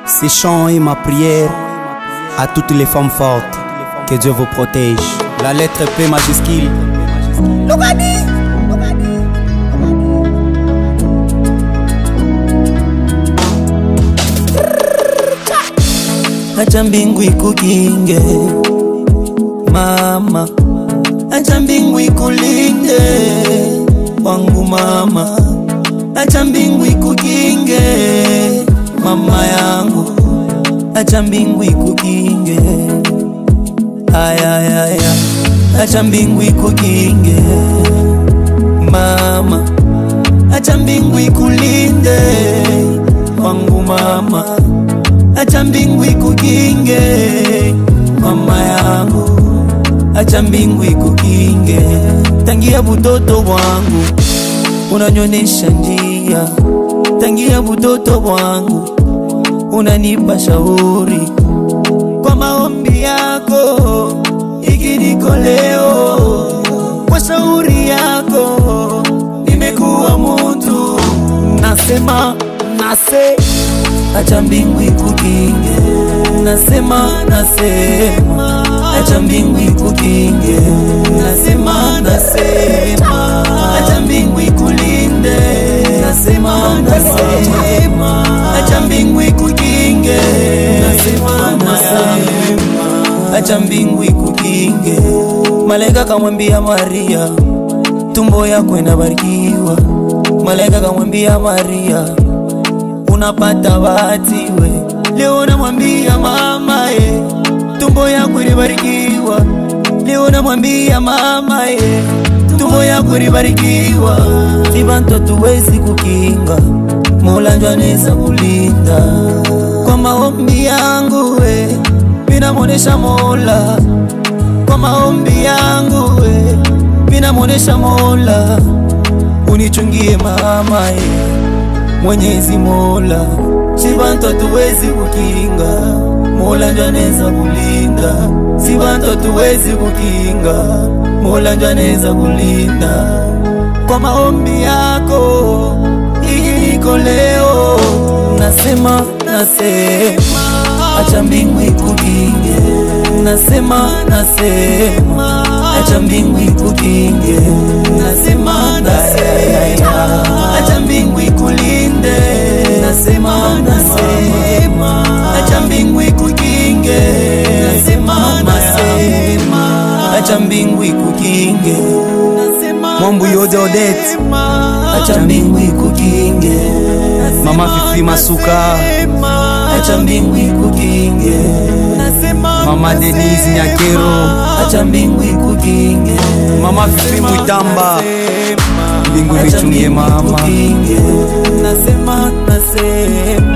Ces chants et ma prière à toutes les femmes fortes. Que Dieu vous protège. La lettre P majuscule. acha mbingu ikukinge mama, acha mbingu ikulinde wangu mama, acha mbingu ikukinge mama yangu, acha mbingu ikukinge ayayaya, acha mbingu ikukinge mama, acha mbingu ikulinde wangu mama acha mbingu ikukinge mama yangu, acha mbingu ikukinge. Tangia butoto wangu unanyonesha njia, tangia butoto wangu unanipa shauri kwa maombi yako, ikiniko leo kwa shauri yako nimekuwa mtu, nasema nase acha mbingu ikukinge, nasema nasema, acha mbingu ikukinge, nasema nasema, acha mbingu ikulinde, nasema nasema, acha mbingu ikukinge, nasema nasema, acha mbingu ikukinge. Malaika kamwambia Maria, tumbo yako inabarikiwa. Malaika kamwambia Maria, unapata bahati we. Leo namwambia mama ye, tumbo yako ilibarikiwa. Leo namwambia mama ye, tumbo yako ilibarikiwa. Sibanto tuwezi kukinga, Mola njo anaweza kulinda. Kwa maombi yangu we, minamonesha Mola. Kwa maombi yangu we, minamonesha Mola, unichungie mama ye Mwenyezi Mola, sibantu hatuwezi kukinga, Mola njo anaweza kulinda. Sibantu hatuwezi kukinga, Mola njo anaweza kulinda. Kwa maombi yako iko leo, nasema nasema, acha mbingu ikukinge, nasema nasema, acha mbingu ikukinge, nasema nasema, acha mbingu ikulinde, nasema nasema, acha mbingu ikukinge, nasema nasema, acha mbingu ikukinge, Mwambu Yode Odette. acha mbingu ikukinge, Mama Fifi Masuka. acha mbingu ikukinge, Mama Denise Nyakero. acha mbingu ikukinge, Mama Fifi Mwitamba. Mbingu acha nichungie mbingu mama. ikukinge, nasema nasema